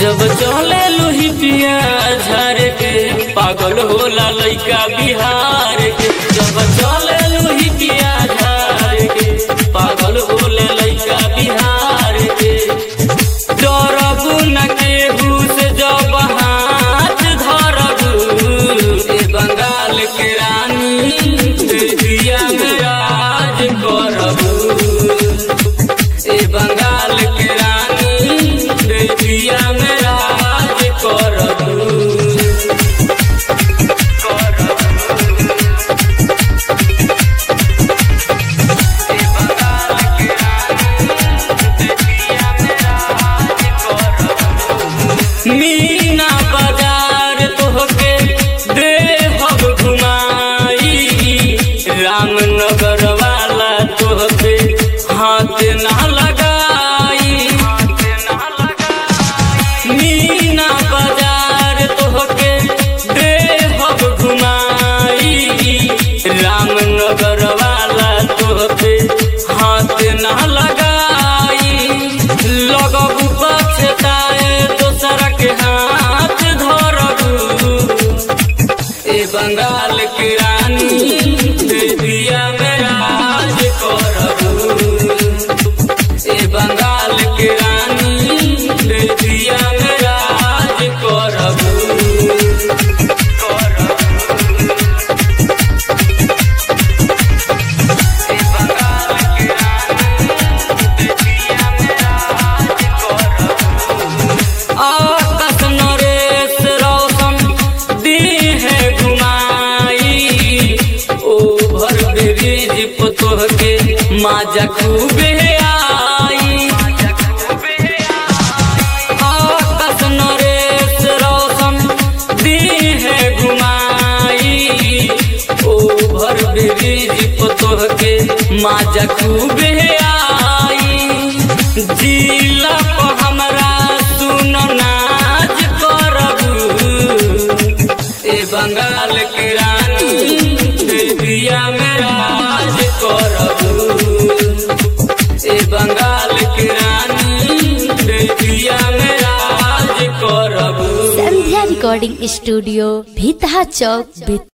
जब चले लोही पिया झार के पागल होला लइका बिहार के जब चले लोही पिया झार के पागल होला लइका बिहार के डरबू न केहू से जब हाथ धरबू ए बंगाल के रानी दिया में राज करबू ए बंगाल के रानी दिया में राज करबू मीना बाजार तोहके देहब घुमाई रामनगर वाला तोहके हाथ ना लगाई मीना बाजार तोहके देहब घुमाई रामनगर वाला तोहके हाथ ना लगाई लगबू पछताए दोसरा के हाथ धरबू ए बंगाल के रानी दिया में राज करबू ए बंगाल के रानी दिया में राज करबू आकाश नरेश रोशन दी है घुमाई ओभर ब्रिज पतोह के माजा खूबे आई आकाश नरेश रोशन दी है घुमाई ओभर ब्रिज पतोह के माजा खूबे आई जिला को हमरा सुन नाच करबू ए बंगाल के रानी दिया में राज करबू ए बंगाल के रानी दिया में राज करबू संध्या रिकॉर्डिंग स्टूडियो भीतहा चौक